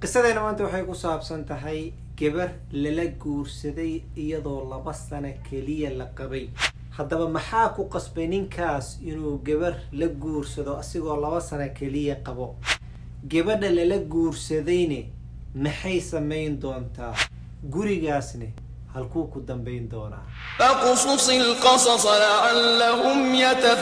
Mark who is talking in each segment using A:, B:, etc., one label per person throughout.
A: qisadeena maanta waxay ku saabsan tahay gabar lala guursaday iyadoo laba sano keliya la qabay haddaba maxaa ku qasbay ninkaas inuu gabar la guursado asigoo laba sano keliya qabo gabadha lala guursadayne maxay samayn doontaa gurigaasne halkuu ku dambayn doonaa
B: فاقصص القصص لعلهم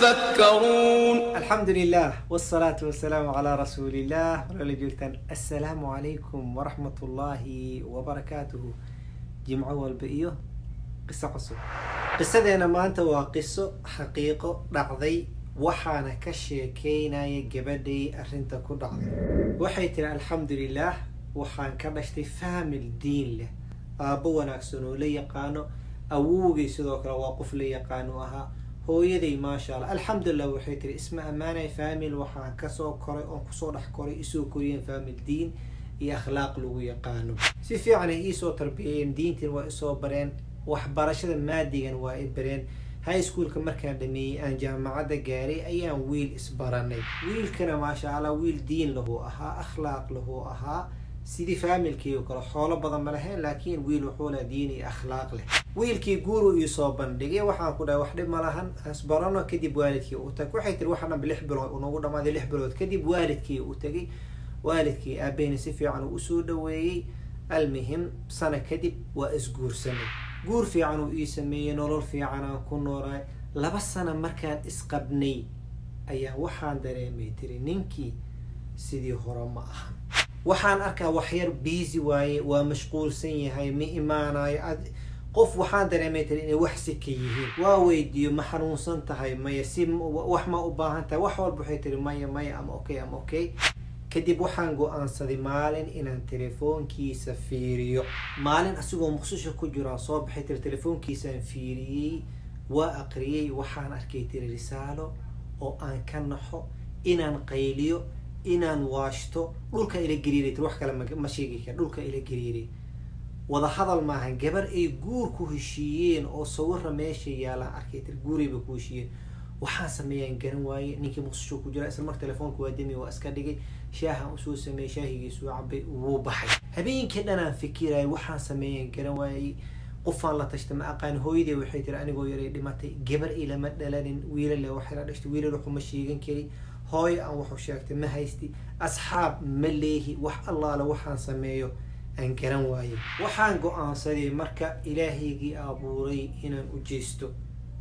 B: يتفكرون
A: alxamdu lilah wsalaatu wasalaamu calaa rasuuliillah warala joogtaan assalaamu calaykum waraxmat ullaahi wabarakaatuhu jimco walba iyo qiso cusub qisadeena maanta waa qiso xaqiiqo dhacday waxaana ka sheekeynaya gabadhay arrinta ku dhacday waxay tiri alxamdu lilah waxaan ka dhashtay faamil diin leh aabbo wanaagsan oo la yaqaano awowgay sidoo kale waa qof la yaqaano ahaa hooyaday maasha allah alxamdulilah waxay tiri isma ammaanay faamil waxaan kasoo koray oon kusoo dhex koray isoo koriyeen faamil diin iyo akhlaaq lagu yaqaano si fiican ay iisoo tarbiyayeen diintiin waa isoo bareen waxbarashada maadigan waa i bareen high schoolka markaan dhameeyey aan jaamacadda gaaray ayaan wiil isbaranay wiilkana maasha allah wiil diin lahu ahaa akhlaaq lahu ahaa sidii faamilkii oo kale xoolo badan ma lahayn laakiin wiil wuxuu leh diin iyo akhlaaq leh wiilkii guuru iisoo bandhigay waxaan ku dhahay wax dhib ma lahan hasbarano kadib waalidkii u tag waxay tiri waxa dhanba lix bilood unagu dhamaaday lix bilood kadib waalidkii u tagay waalidkii aabaheyna si fiican uu usoo dhaweeyey almuhim sana kadib waa isguursanay guur fiican uu ii sameeyey nolol fiican aan ku noolaay laba sana markaan isqabnay ayaa waxaan dareemay tiri ninkii sidii hore ma ahan waxaan arkaa waxyar biisi waaye waa mashquulsan yahay ma imaanayo ad qof waxaan dareemay tiri inay wax si ka yihiin waa weydiiyo ma xanuunsan tahay maya si wax ma u baahan tahay wax walba waxay tiri maya maya ama okay ama okay kadib waxaan go-aansaday maalin inaan telefoonkiisa fiiriyo maalin asigoo muqsisho ku jiraan soo baxay tiri telefoonkiisaan fiiriyey waa aqriyey waxaan arkay tiri risaalo oo aan ka naxo inaan qayliyo inaan waashto dhulka ila gariiray tir wax kale ma sheegi kara dhulka ila gariiray wada hadal maahan gabar ay guur ku heshiiyeen oo sawira meesha yaalaan arkay tir guurayba ku heshiiyeen waxaan sameeyaan garan waaye ninkii muqsisho ku jira isla marka telefoonka waa demi waa iska dhigay shaahan usoo sameeyey shaahigiisuu cabay wuu baxay habeenkii dhanaan fikiraya waxaan sameeyaan garan waayey qofaan la tashta ma aqaan hooyadee waxay tiri anigoo yaray dhimatay gabar ilama dhalanin wiilale waxay la dhashtay wiilal waxuma sheegan kari hooyo aan waxu sheegtay ma haysti asxaab ma leehi wax allaale waxaan sameeyo aan garan waaye waxaan go-aansaday marka ilaahaygii abuuray inaan u jeesto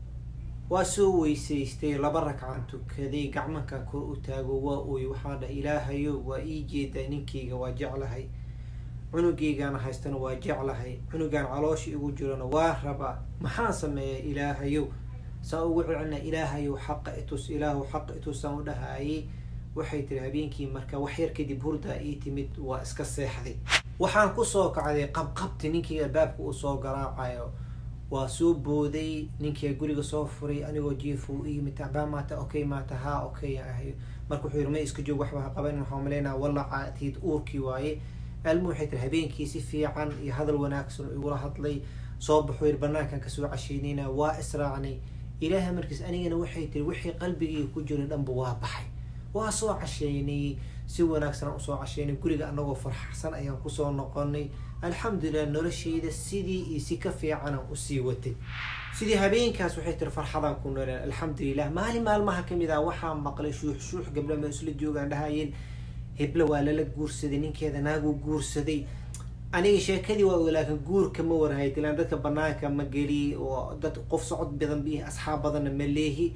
A: waa soo weysaystay laba ragcaan tukaday gacmankan kor u taago waa ooy waxaan dhahay ilaahayo waa ii jeedaa ninkayga waa jeclahay cunugaygaana haystana waa jeclahay cunugaan caloosha igu jirana waa rabaa maxaan sameeyaa ilaahayow saa ugu celcelina ilaahayow xaqa itus ilaahu xaqa itusaan u dhahaayay waxay tiri habeenkii marka wax yar kadib hurdaa ii timid waa iska seexday waxaan kusoo kacday qabqabti ninkii albaabka uu soo garaacayo waa soo booday ninkii guriga soo furay anigoo jiif uu iyimid tacbaa maata okay maata haa okay ahay marka wuxuu yiri ma iska joog waxba ha qaban waxaan malaynaa wallaca tiid uurkii waaye almu waxay tiri habeenkii si fiican iyo hadal wanaagsan oo igula hadlay soo baxuu yiri banaankan kasoo casheynayna waa israacnay ilaaha markiis anigana waxay tiri wixii qalbigii ku jira dhanba waa baxay waa soo casheynay si wanaagsan aan usoo casheynay guriga anagoo farxsan ayaan kusoo noqonay alxamdulilah noloshayda sidii iyo si ka fiicanaan usii watay sidii habeenkaas waxay tiri farxadaan ku noolaan alxamdulilah maalin maalmaha kamid ah waxaa maqlay shuux shuux gabdha ma isla joogaan dhahayeen hebla waa lala guursaday ninkeeda naaguu guursaday aniga sheekadii waa laakin guurka ma warhayd ilaan dadka banaanka ma geli oo dad qof socod badan bi asxaab badanna ma leehi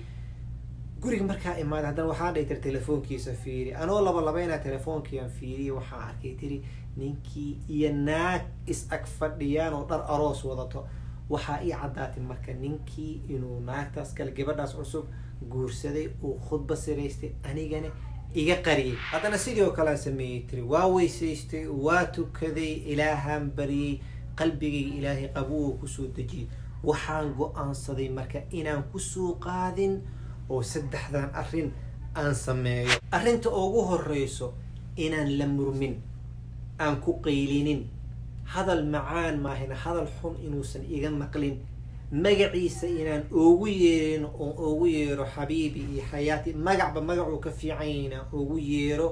A: guriga markaa imaaday haddana waxaan dhahi tiri telefoonkiisa fiiri anoo laba labaynaa telefoonkiiaan fiiriye waxaan arkay tiri ninkii iyo naag is ag fadhiyaan oo dhar aroos wadato waxaa ii caddaatay marka ninkii inuu naagtaas kale gabadhaas cusub guursaday uu khudba siraystay anigana iga qariyay haddana sidii oo kalean sameeyey tiri waa weysaystay waa tukaday ilaahaan bariyey qalbigayga ilaahay qabuwa kusoo dejiyay waxaan go-aansaday marka inaan kusoo qaadin oo saddexdan arrin aan sameeyo arrinta ugu horeyso inaan la murmin aan ku qaylinin hadal macaan maahina hadal xun inuusan iga maqlin magaciisa inaan oogu yeerin oon oogu yeero xabiibi iyo xayaati magacba magacuu ka fiican yahay inaan oogu yeero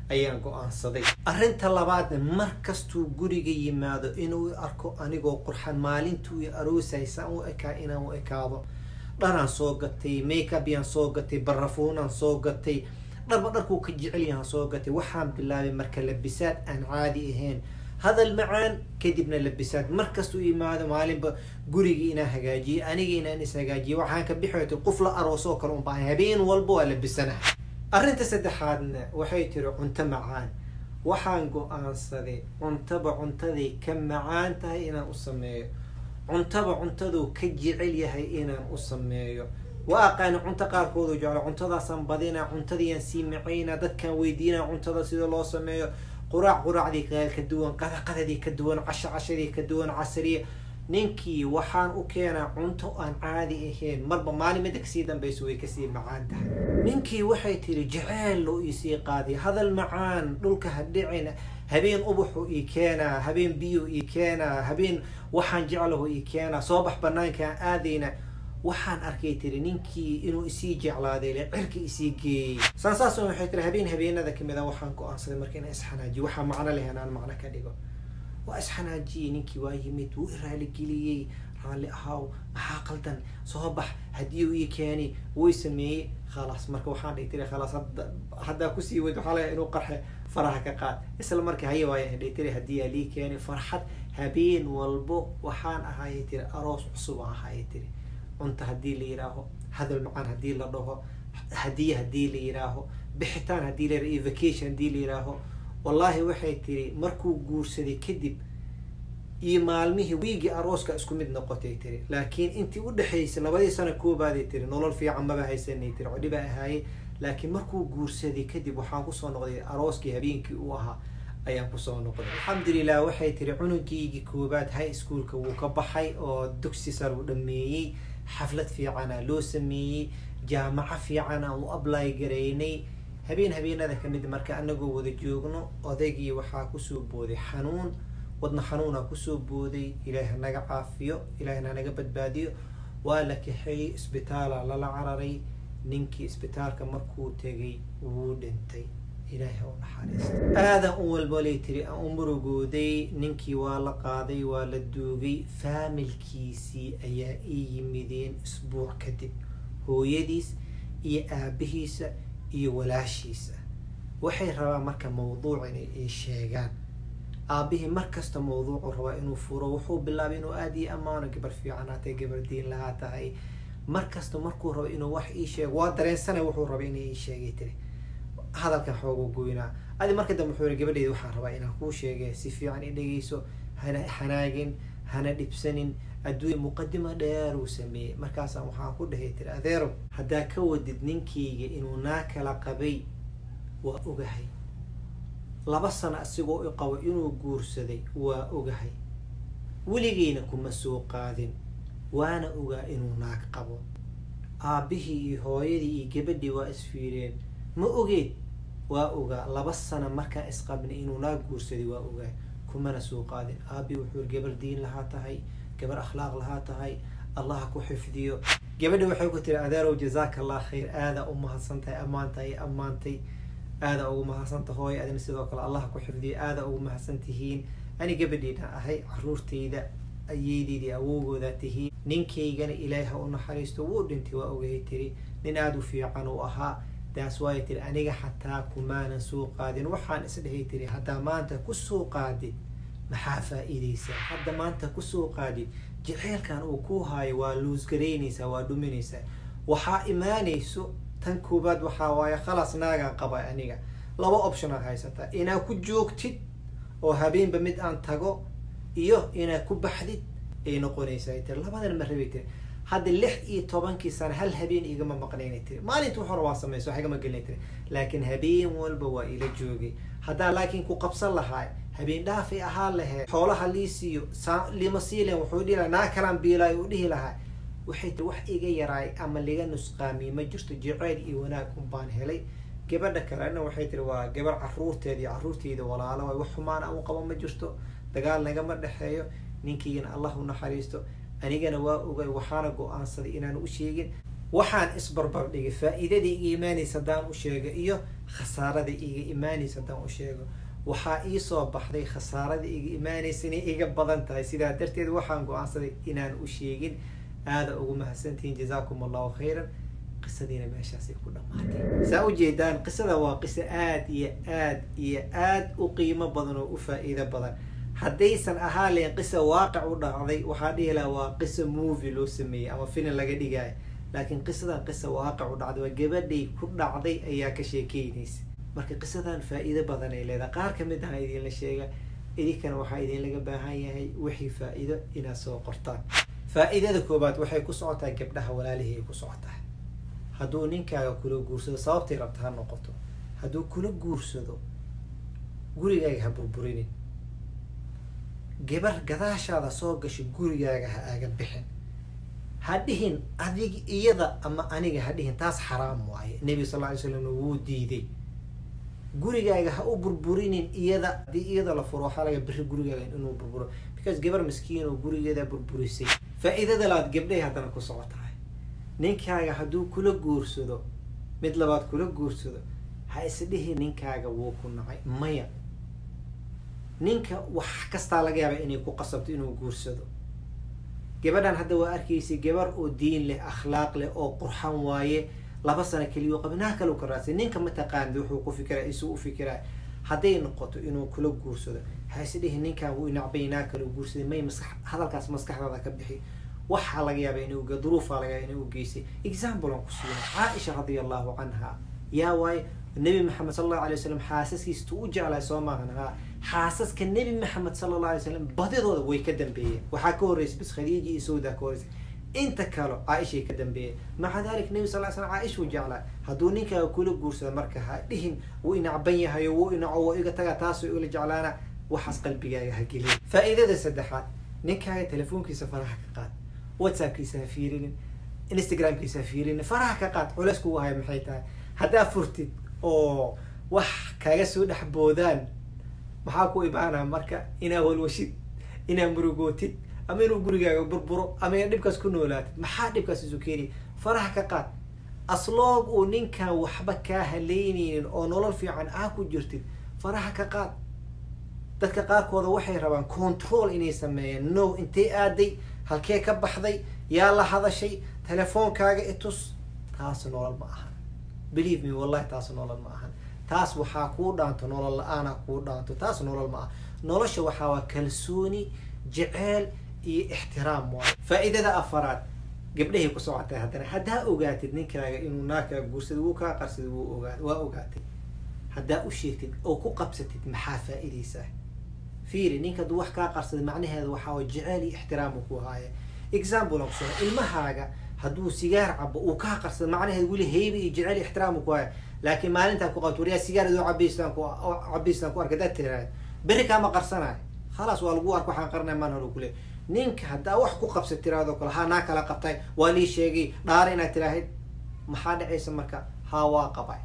A: ayaan go-aansaday arrinta labaadna mar kastuu guriga yimaado inuu arko anigoo qurxan maalintuu i aroosaysan u ekaa inaan u ekaado dharaan soo gatay makeup yaan soo gatay barafuunaan soo gatay dharba dharkuu ka jecel yahaan soo gatay waxaan bilaabay marka labisaad aan caadi ahayn hadal macaan kadibna labisaad markastuu imaado maalinba gurigii inaan hagaajiye aniga inaan is hagaajiye waxaan ka bixi qof la aroosoo kale un baahan habeen walba waa labisanaha arrinta saddexaadna waxay tiri cunto macaan waxaan go-aansaday cuntaba cuntaday ka macaan tahay inaan u sameeyo cuntaba cuntaduu ka jecel yahay inaan u sameeyo waa aqaani cunto qaarkoodu jeclo cuntadaasaan badinaa cuntadiiyaan sii macaynaa dadkaan weydiinaa cuntada sida loo sameeyo quraac quraacdii ka duwan qada qadadii ka duwan casho cashadii ka duwan casriya ninkii waxaan u keenaa cunto aan caadi ahayn marba maalin midda kasii dambayso way kasii macaan tahay ninkii waxay tiri jaceyl loo iisii qaaday hadal macaan dhulka ha dhicin habeen ubaxu ii keenaa habeen biyo ii keenaa habeen waxaan jeclahu ii keenaa soo bax banaankaan aadayna waxaan arkay tiri ninkii inuu isii jeclaaday le cirka isii geeyey saan saas waxay tiri habeen habeenada kamid a waxaan go-aansaday marka inaan isxanaajiyo waxaa macno lehen aan macno ka dhigo waa isxanaajiyey ninkii waa yimid wuu i raaligeliyey raalli ahaaw maxaa qaldan soo bax haddii uu ii keeni wuu sameeyey khalaas marka waxaan dhihi tiri khalaas hadda haddaa kusii weyd waxaa laga inuu qarxe faraha ka qaad isla marka haya waaya dhihi tiri haddii aa lii keeni farxad habeen walbo waxaan ahaayay tiri aroos cusub aan ahaayay tiri cunta haddii la yidhaaho hadal macaan haddii la dhaho hadiye haddii la yidhaaho bixitaan haddii la yidhaho iyo vacation haddii la yidhaaho wallaahi waxay tiri markuu guursaday kadib iyo maalmihii wiigii arooska isku mid noqotay tiri laakiin intii u dhexaysay labadii sano koobaaday tiri nolol fiican maba haysanay tiri codhi baa ahaayey laakiin markuu guursaday kadib waxaan kusoo noqday arooskii habeenkii uu ahaa ayaan kusoo noqday alxamdulilah waxay tiri cunugiygii koobaad high schoolka wuu ka baxay oo dugsi sar uu dhameeyey xaflad fiicana loo sameeyey jaamaco fiicana u ably garaynay habeen habeenada kamid marka anagoo wada joogno odaygii waxaa kusoo booday xanuun wadna xanuuna kusoo booday ilaahi hanaga caafiyo ilaahina hanaga badbaadiyo waa la kaxeeyey isbitaala lala cararay ninkii isbitaalka markuu tegay wuu dhintay ilaahi u naxariista aadan u walbalay tiri aan u murugooday ninkii waa la qaaday waa la duugay faamilkiisii ayaa ii yimideen isbuuc kadib hooyadiis iyo aabihiisa iyo walaashiisa waxay rabaan marka mawduuc inay ii sheegaan aabihii markasta mawduucu rabaa inuu furo wuxuu bilaabay inuu aada ii ammaano gabar fiicanaatay gabar diin lahaa tahay markasta markuu rabo inuu wax ii sheego waa dareensanay wuxuu rabay inay ii sheegay tiri hadalkan xooga goynaa adi marka dambe wuxuu yihi gabadheeda waxaan rabaa inaan kuu sheege si fiican i dhegeyso hana xanaagin hana dhibsanin adduunya muqadima dheer uu sameeyey markaasaan waxaan ku dhahay tiri adeerow haddaa ka wadid ninkayga inuu naa kala qabay waa ogahay laba sano asigoo i qabo inuu guursaday waa ogahay weligeyna kuma soo qaadin waana ogaa inuu naag qabo aabbihii iyo hooyadii iyo gabadhii waa isfiireen ma ogeed waa ogaa laba sano markaan isqabnay inuu naag guursaday waa ogaa kumana soo qaadin aabii wuxuu gabar diin lahaa tahay gabar akhlaaq lahaa tahay allaha ku xifdiyo gabadha waxay ku tiri adeerow jazaaka allah khayr aada u mahadsan tahay ammaantahay ammaantay aada ugu mahadsanta hooy adina sidoo kale allaha ku xifdiyo aada ugu mahadsan tihiin ani gabadhiina ahay caruurtayda ayeydeydii awowgooda tihiin ninkaygana ilaahi ha u naxariisto wuu dhintay waa ogahay tiri nin aada u fiican uu ahaa taas waay tiri aniga xataa kumaanan soo qaadin waxaan isdhehay tiri haddaa maanta kusoo qaadid maxaa faa-iideysaa hadda maanta kusoo qaadid jaceylkan uu ku haayo waa luusgaraynaysaa waa dhuminaysaa waxaa imaanayso tan koobaad waxaa waaye khalas naagaan qaba aniga laba optionaad haysataa inaad ku joogtid oo habeenba mid aan tago iyo inaad ku baxdid ay noqonaysaa tiri labadan ma rabay tiri hadda lix iyo tobankii sano hal habeen igama maqnaynay tiri maalinta waxora waa samayso wax igama gelinay tiri laakiin habeen walba waa ila joogay haddaa laakiin ku qabsan lahaa habeen dhaafay ahaan lahayd xoolaha lii siiyo lima sii lahen wuxuu dhihi lahaa naa kalaan biilaayo uu dhihi lahaa waxay tiri wax iga yaraay ama liga nusqaamiye ma jirto jaceyl iyo wanaag un baan helay gabadha kalena waxay tiri waa gabar caruurteeda iyo caruurteyda walaalo waay wax xumaan aan u qabo ma jirto dagaal nagama dhexeeyo ninkaygana allah u naxariisto anigana waa ogay waxaana go-aansaday inaan u sheegin waxaan isbarbar dhigay faa-iidadii iga imaanaysa haddaan u sheego iyo khasaaradii iga imaanaysa haddaan u sheego waxaa iisoo baxday khasaaradii iga imaanaysa inay iga badan tahay sidaa darteed waxaan go-aansaday inaan u sheegin aada ugu mahadsantihiin jazaakum allahu khayran qisadiina meeshaasay ku dhammaatay saa ujeedaan qisada waa qiso aada iyo aad iyo aada u qiimo badan oo u faa-iido badan haddaysan ahaa leen qisa waaqic u dhacday waxaa dhihi lahaa waa qisa movie loo sameeyey ama film laga dhigaayo laakiin qisadan qisa waaqic u dhacday waa gabadhay ku dhacday ayaa ka sheekeynaysa marka qisadan faa-iido badan ay leedahay qaar kamid aha idinla sheega idinkana waxaa idinlaga baahan yahay wixii faa-iido inaad soo qortaan faa-iidada koobaad waxay ku socotaa gabdhaha walaalihii ay ku socotaa hadduu ninkaaga kula guursado sababtay rabta ha noqoto hadduu kula guursado gurigaaga ha burburinin gabar gadaashaada soo gashay gurigaaga ha aaga bixin ha dhihin adig iyada ama aniga ha dhihin taas xaraam waaye nebiga sal lla ly slamna wuu diiday gurigaaga ha u burburinin iyada haddii iyada la furo waxaa laga biri gurigaaga inuu burburo because gabar maskiin oo gurigeeda burburisay faa-iidada labaad gabdhahay haddana ku socotahay ninkaaga hadduu kula guursado mid labaad kula guursado ha isdhihi ninkaaga wuu ku nacay maya ninka wax kastaa laga yaaba inay ku qasabto inuu guursado gabadhan hadda waa arkaysay gabar oo diin leh akhlaaq leh oo qurxan waaye laba sano keliya u qaba naa kale u ka raadsay ninka mataqaanid wuxuu ku fikiraa isuu u fikiraa hadday noqoto inuu kula guursado ha isdhihi ninkan wuu inacbay naa kale u guursaday may maskax hadalkaas maskaxdaada ka bixi waxaa laga yaaba inuu duruufaa laga yaaba inuu geystay example aan ku siina caaisha radia allahu canha yaa waaye nebi maxamed sala allahu alay wasalam xaasaskiisa tu u jeclahay soo maahan haa xaasaska nebi maxamed sala allahu alay wasalam badidooda way ka dambeeyeen waxaa ka horreysay bis khadiija iyo sawdaa ka horreysay inta kale caaishay ka dambeeyeen maca dalik nebi sal ly slam caaishuu jeclaa hadduu ninkaaga kula guursado marka ha dhihin wuu inacban yahayo wuu inaco waa iga taga taasoo igala jeclaana waxaas qalbigaaga ha gelin faa-iidada saddexaad ninkaaga telefoonkiisa faraha ka qaad whatsappkiisa ha fiirinin instagramkiisa ha fiirinin faraha ka qaad culeys kugu haya maxay tahay haddaa furtid oo wax kaga soo dhex boodaan maxaa ku imaanaa marka inaa walwashid inaa murugootid ama inuu gurigaaga burburo ama ina dhibkaas ku noolaatid maxaa dhibkaas isu keeniya faraha ka qaad asloog uu ninkan waxba kaa haleyneynin oo nolol fiican aa ku jirtid faraha ka qaad dadka qaarkooda waxay rabaan control inay sameeyaan no intay aaday halkee ka baxday yaa la hadashay telefoonkaaga itus taas nolol ma ahan believe me wallahi taas nolol ma ahan taas waxaa kuu dhaanto nolol la-aana kuu dhaanto taas nolol ma aha nolosha waxaa waa kalsooni jeceel iyo ixtiraam waayo faa-iidada afaraad gabdhahay ku socotay haddana haddaa ogaatid ninkaaga inuu naagkaa guursaday wuu kaa qarsaday wuu ogaa waa ogaatay haddaa u sheegtid oo ku qabsatid maxaa faa-idaysaa fiiri ninka hadduu wax kaa qarsaday macnaheeda waxaa way jeceel iyo ixtiraamu ku haaya example aan kusoo ilmahaaga hadduu sigaar cabo uu kaa qarsado macnaheeda weli heyba iyo jeceel iyo ixtiraamu ku haya laakiin maalintaa ku qabto waryaa sigaar adoo cabaystaan ku cabaystaan ku arka hadaad tiraahda berri kaama qarsanayo khalaas waa lagu arka waxaan qarnay maan hore kule ninka haddaa wax ku qabsa tiraahdo kale haa naa kala qabtay waa lii sheegay dhaara inaad tiraahid maxaa dhacaysa marka haa waa qabay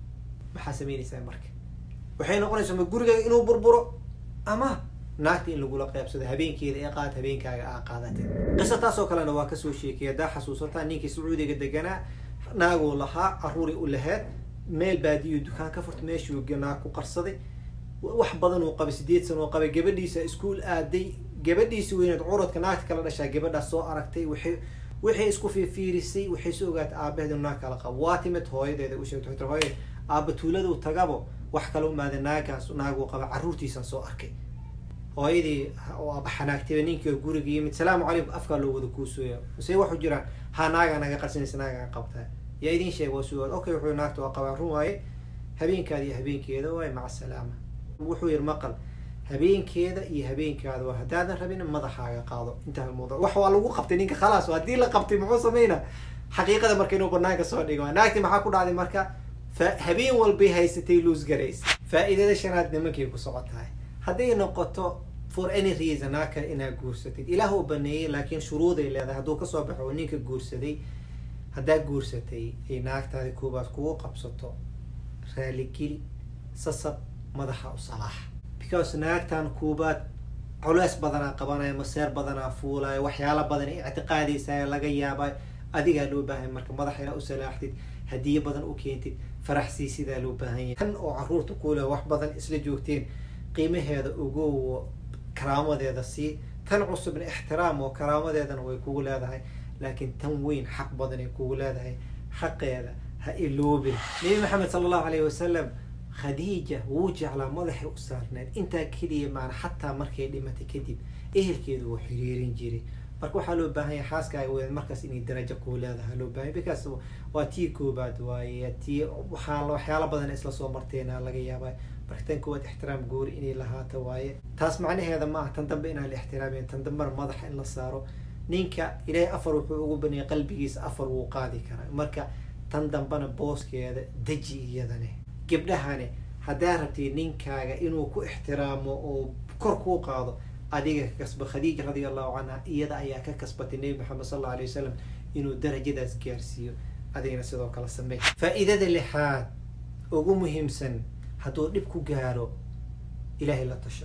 A: maxaa samaynaysaa marka waxay noqonaysaa ma gurigaaga inuu burburo ama naagta in lagula qeybsado habeenkeeda ee qaad habeenkaaga aa qaadatay qiso taas oo kalena waa kasoo sheekay haddaa xasuusataa ninkii sacuudiga deganaa naaguu lahaa caruuri u laheed meel baadiyo dukaan ka furta meeshuu naag ku qarsaday wax badan uu qabay sideed sano oo qabay gabadhiisa iskuol aaday gabadhiisi weyneed curadka naagta kala dhashaa gabadhaas soo aragtay waxay waxay isku fiifiirisay waxay soo ogaatay aabaheed inu naag kala qabo waa timid hooyadeeda u sheegtay waxay tiri hooyade aaba tuuladu tagabo wax kala umaaday naagaas naaguu qaba carruurtiisan soo arkay hooyadii aaba xanaagtayba ninkii oo guriga yimid salaamu calaykum afkaa loo wada kuusooya mase waxu jiraan ha naagaa naga qarsanaysa naagaa qabtaa yaa idin sheeg waa sugaad okay wuxuu naagta waa qabaa run waaye habeenkaada iyo habeenkeeda waaye maca salaama wuxuu yiri maqal habeenkeeda iyo habeenkaada waa haddaadan rabin madaxaaga qaado intaa mawduc wax waa lagu qabtay ninka khalaas haddii la qabtay muxuu sameynaa xaqiiqada marka inuu banaanka soo dhigo naagti maxaa ku dhacday marka fa habeen walbay haysatay luus garaysa faa-iidada shanaad nimankay ku socotahay hadday noqoto for any reason naa kale inaad guursatid ilaah uu baneeyey laakiin shuruuday leedahay hadduu kasoo baxo oo ninka guursaday haddaa guursatay ay naagtaadi koobaad kugu qabsato raaligeli sasab madaxa u salaax because naagtan koobaad culeys badanaa qabanaya maseer badanaa fuulaya waxyaala badan ictiqaadaysa laga yaaba adigaa loo baahan marka madaxa inaa u salaaxdid hadiye badan u keentid faraxsii sidaa loo baahan yahay tan oo caruurta kuule wax badan isla joogteen qiimaheeda ugow karaamadeeda sii tan cusubna ixtiraam oo karaamadeedana way kugu leedahay laakiin tan weyn xaq badan ay kugu leedahay xaqeeda ha iloobin nabi maxamed sala allahu alayhi wasalam khadiija wuu jeclaa madaxay u saarneed intaa keliya maana xataa markay dhimatay kadib ehelkeedu wuu xiriirin jiray marka waxaa loo baahan yahay xaaskaaga weyn markaas inay darajo kuu leedahay loo baahan because waa tii koobaad waaye tii waxaa waxyaalo badan isla soo marteena laga yaabaa marka tan koowaad ixtiraam goori inay lahaato waaye taas macnaheeda maaha tan dambe inaan la ixtiraamin tan dambena madaxa in la saaro ninka ilaahay afar wuxuu ugu baneeyay qalbigiisa afar wuu qaadi karaa marka tan dambena booskeeda deji iyadane gabdhahane haddaa rabtid ninkaaga inuu ku ixtiraamo oo kor kuu qaado adiga ka kasba khadiija radia allahu canha iyada ayaa ka kasbatay nebi maxamed sal alla alay wasalam inuu darajadaas gaarsiiyo adigana sidoo kale sameey faa-iidada lixaad ugu muhiimsan hadduu dhib ku gaaro ilaahay la tasho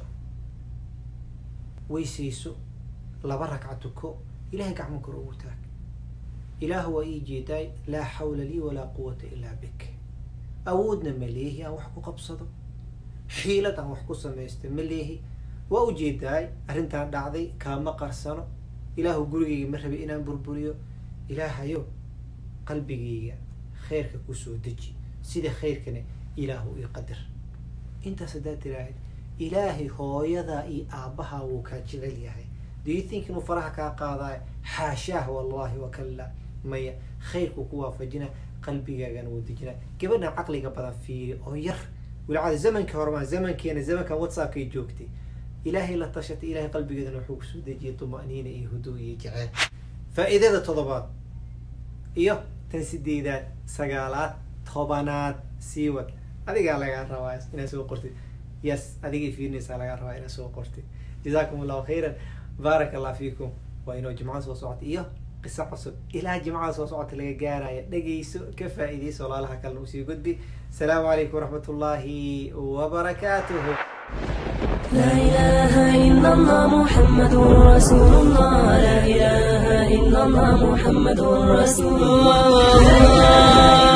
A: weysayso laba ragca tuko ilahay gacmo kor ugu taag ilaahu waa ii jeedaay laa xawla lii walaa quwata ilaa bik awoodna ma leehi aan wax ku qabsado xiilad aan wax ku samaysta ma leehi waa ujeedaay arrintaan dhacday kaama qarsano ilaahu gurigayga ma rabay inaan burburiyo ilaahayo qalbigayga khayrka kusoo deji sida khayrkana ilaahu ii qadar intaas haddaad tiraahid ilaahay hooyadaa iyo aabbahaa wuu kaa jecel yahay do you think inuu faraha kaa qaadaayo xaashaah wallahi wakalla maya khayrku ku waafajina qalbigaagana wuu dejinaa gabadha caqliga badan fiiri oo yar walacada zamankii horemaa zamankeena zamankan whatsappkay joogtay ilaahay la tashatay ilahay qalbigeedana wuxuu kusoo dejiyay tuma'niina iyo huduu iyo jeceel faa-iidada toddobaad iyo tan sideedaad sagaalaad tobanaad siiwad adigaa lagaa rabaa inaad soo qortid yes adigay fiirinaysaa lagaa rabaa inaad soo qortid jazaakum allahu khayran baarak allah fiikum waa inoo jimco soo socota iyo qiso cusub ilaa jimcada soo socota laga gaaraya dhegayso ka faa-iidayso walaalaha kalena usii gudbi asalaamu calaykum waraxmat ullaahi wabarakaatuhu
C: لا إله إلا الله محمد رسول الله لا إله إلا الله محمد رسول الله